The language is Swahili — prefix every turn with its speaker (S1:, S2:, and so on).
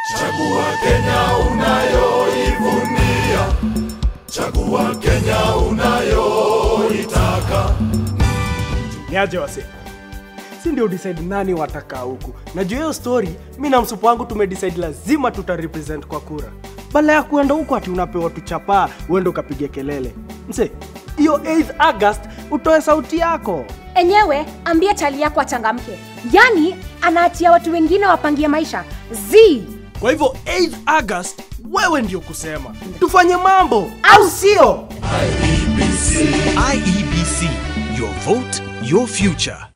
S1: Chagua Kenya unayoivunia, chagua Kenya unayoitaka.
S2: niaje wase si ndio decide nani watakaa huku na juu hiyo story mi na msupu wangu tumedecide lazima tutarepresent kwa kura bala ya kuenda huku ati unapewa tuchapaa uende ukapige kelele mse hiyo 8th august utoe sauti yako
S3: enyewe ambie chali yako achangamke yaani anaachia watu wengine wapangie maisha z
S2: kwa hivyo 8th august wewe ndio kusema tufanye mambo au sio
S1: IEBC.
S4: IEBC, your vote, your future.